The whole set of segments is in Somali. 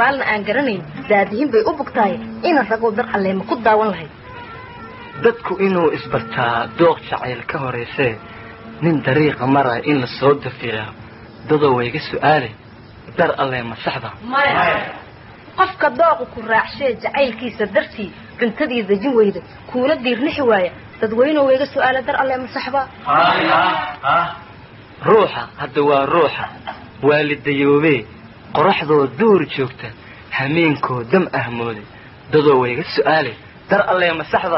dabaalna aan garanayn daadihin bay u bugtahay ina ragoo dar alleema ku daawan lahayd dadku inuu isbartaa dooq jacayl ka horaysee nin dariiqa maraya in la soo dafiico dadoo wayga su'aale dar alleema saxda qofka dooqu ku raacshee jacaylkiisa dartii cuntadii dejin weyda kuula diirnixi waaya dadweynuhu wayga su'aala dar alleema saxba ruuxa hadda waa ruuxa waalidayoobee qoraxdoo duur joogta hameenkoo dam ahmooday dadoo wayga su'aale dar alleema saxda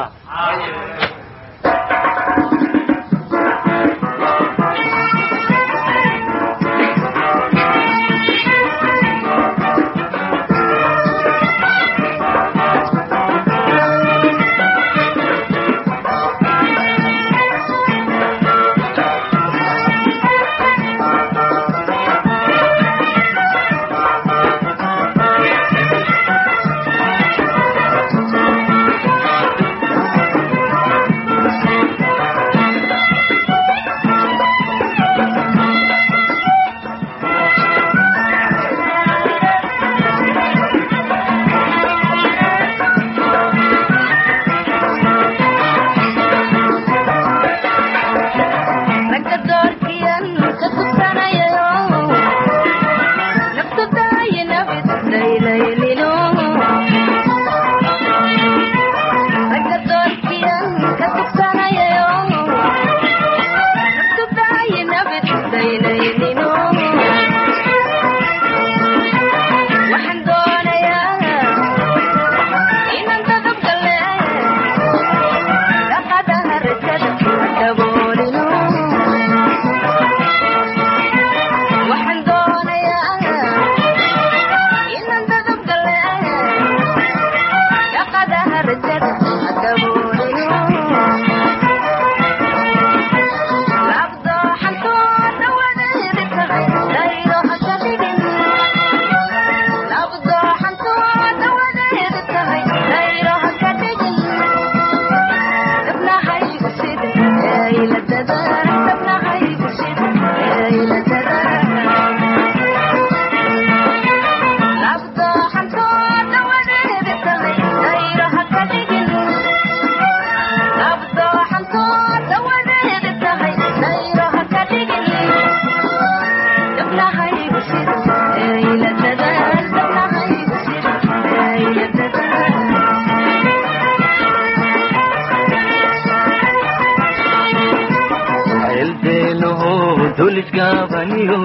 dulisgaabaniyo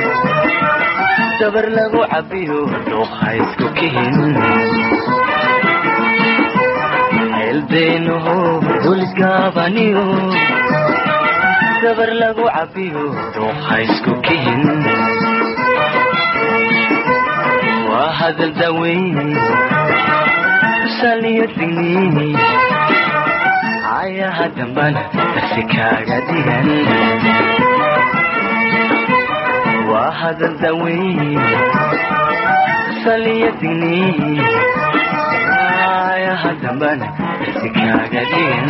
dabar lagu cabiyo dhuuqa isku kihin ceelbeenaho dulisgaabaniyo dabar lagu cabiyo dhuuqa isku kihin waa hadal daweyn saliyo digni ayaha dambana darsi kaaga dhigan waa hadal daweyn saliyo digni ayaha dambana darsi kaaga dhigan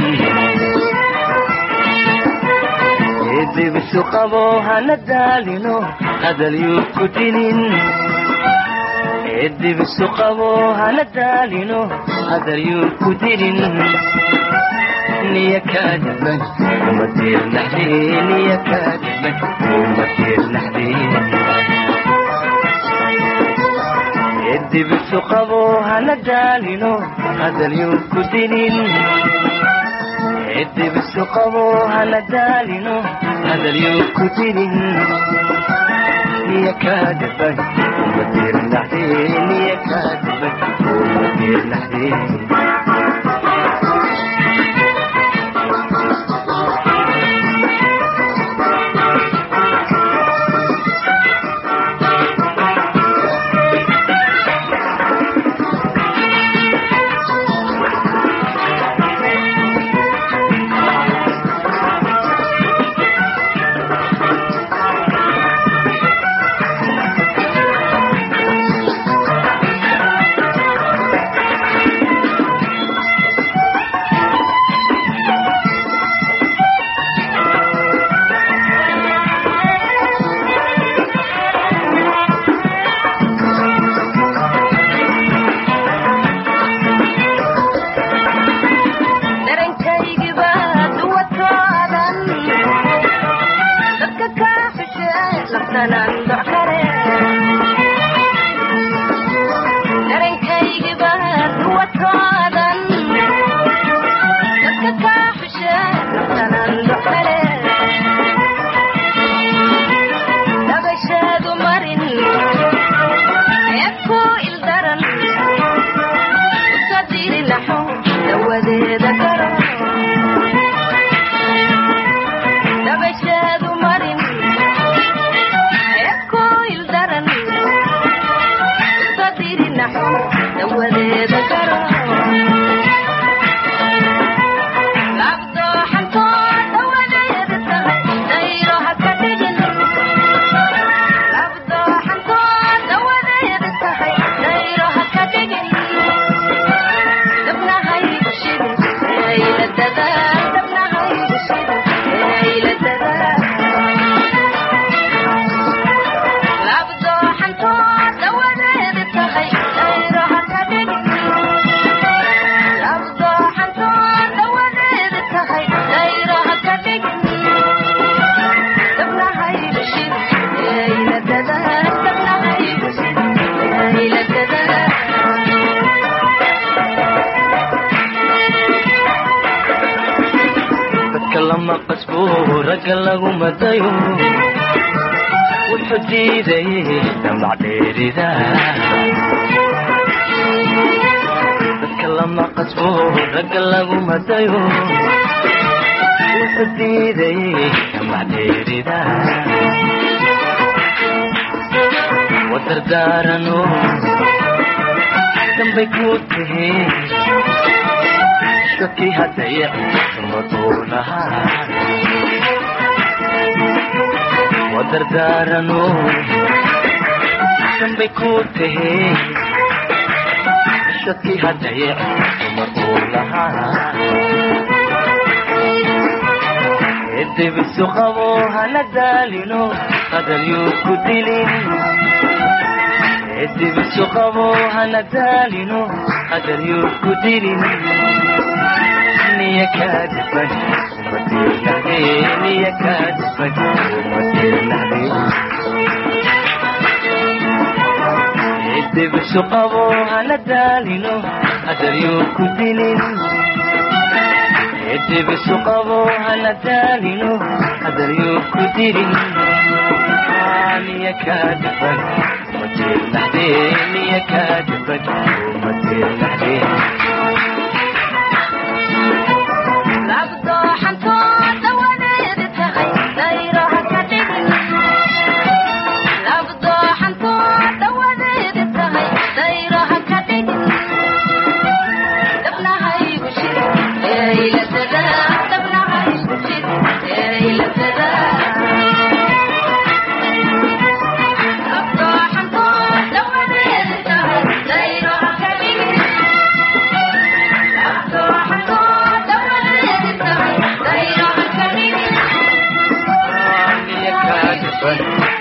dibisu qabo hana daalino hadal yuu ku dinin dibisu qabo hana daalino hadal yuu ku dinin niya kaadaban uma tiirnaxdee niya kaadaban uma tiirnaxdee dibisu qabo hana daalino hadal yuu ku dinin dibisu qabo hana daalino hadal yuu ku dinin niya kaadaban uma tiirnaxdee niya kaadaban uma tiirnaxdee dawadeeda garo dadka lama qasbo ragga lagu madayo wuxuu diiday damac dheerida dadka lama qasbo ragga lagu madayo wuxuu diiday damac dheerida wadardaarano dambay ku tihi shaki hadaya madulahaa wadardaarano dambay ku tihi shaki hadaya madulahaa edibisu qabo hana daalino qadar yuu ku dilin edibisu qabo hana daalino qadar yuu ku dilin niya kaadiban umadirnade niya kaadiban umadirnade edibisu qabo hana daalino qadar yuu ku dilin edibisu qabo hana daalino qadar yuu ku dilin niya kaadiban umadirnade niya kaadiban umadirnade Bye.